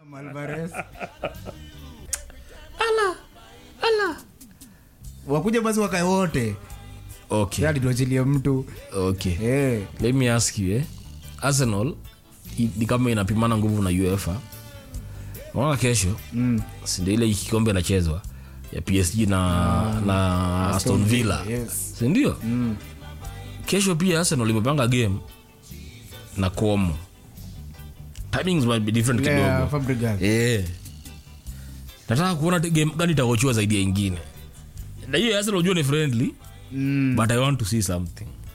Alvarez. ala ala wakuja basi wakae wote okay alituachilia mtu okay Eh, let me ask you eh? arsenal i- ni kama inapimana nguvu na uefa naona kesho mm, sindo ile kikombe inachezwa ya psg na, na aston villa yes. sindio Mm, kesho pia arsenal imepanga game na como timings might be different ile ya kidogo Fabregas. Eh. nataka kuona te- game gani itakochua zaidi ya ingine na hiyo ya arsenal ujua ni friendly Mm, but i want to see something